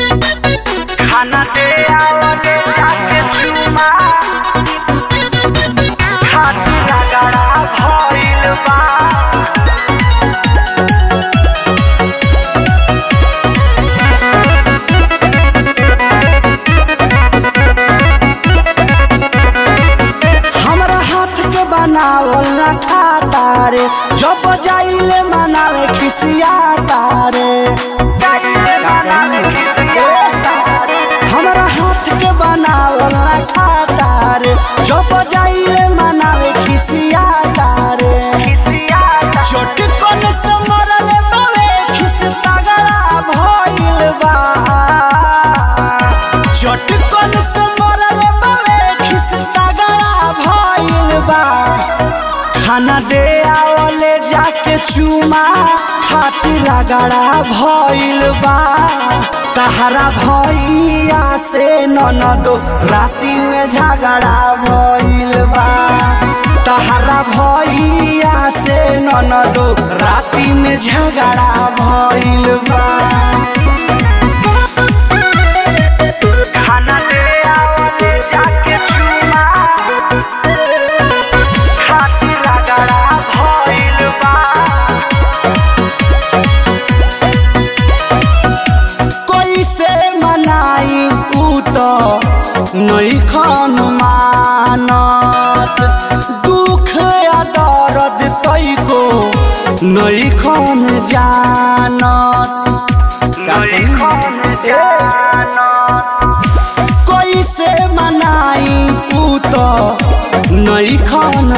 खाना दे आवले जाके चुमा खाती रगड़ा भइल बा हमरा हाथ के बनावल ना खाता रे जब जाइले मनावे खिसियाता रे हमरा हाथ के बनावल ना खाता रे जब जाइले मनावे खिसियाता रे चटकन से मरले बावे खिस तगड़ा भइल बा चटकन से मरले बावे खिस तगड़ा भइल बा खाना दे आवले जाके चुमा खातिर रगड़ा भइल बा तहरा भैया से ननदो राती में झगड़ा भइल बा तहरा भैया से ननदो राती में झगड़ा भइल बा खाना दे आवले जाके चुमा खाती रगड़ा भइल बा कैसे मनाई ऊ तो नहीं खन मानत दुख या दर्द तैको नहीं खन जानत नहीं खन कैसे मनाई ऊ तो नहीं खन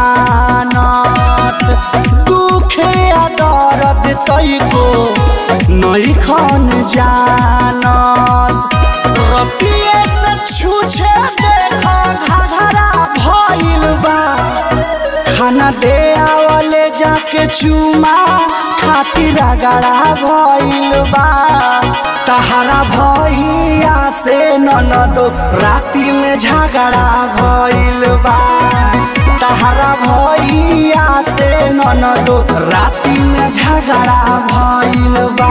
मानत दुख या दर्द तैको नहीं खन जानत रतिये से छूछे देखो घघरा भइल बा खाना दे आवले जाके चुमा खातिर रगड़ा भइल बा तहरा भैया से ननदो राती में झगड़ा भइल बा तहरा भैया से ननदो राती में झगड़ा भइल बा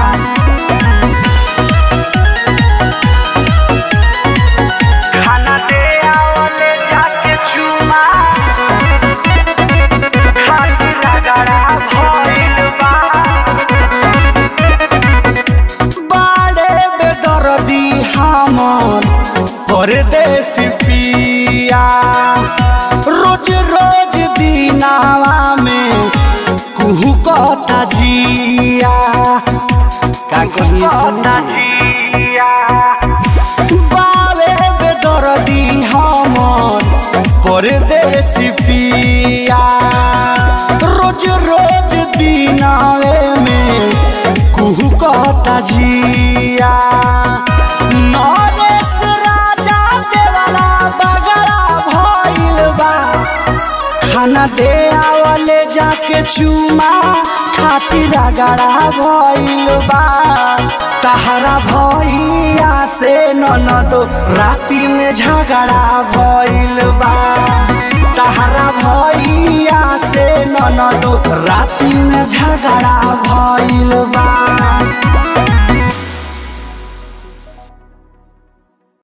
खाना दे आवले जाके चुमा खाती रगड़ा भइल बा बाड़े बेदर्दी हमर परदेसी पिया रोज रोज दिनावा में कुहू कता जिया का कही पता जिया बावे बेदर्दी हमर परदेसी पिया रोज रोज दिनावे में कुहू कता जिया नरेश राजा देवाला बगड़ा भइल बा खाना दे आवले जाके चुमा खातिर रगड़ा भइल बा तहरा भैया से ननदो राती में झगड़ा भइल बा तहरा भैया से ननदो राती में झगड़ा भइल बा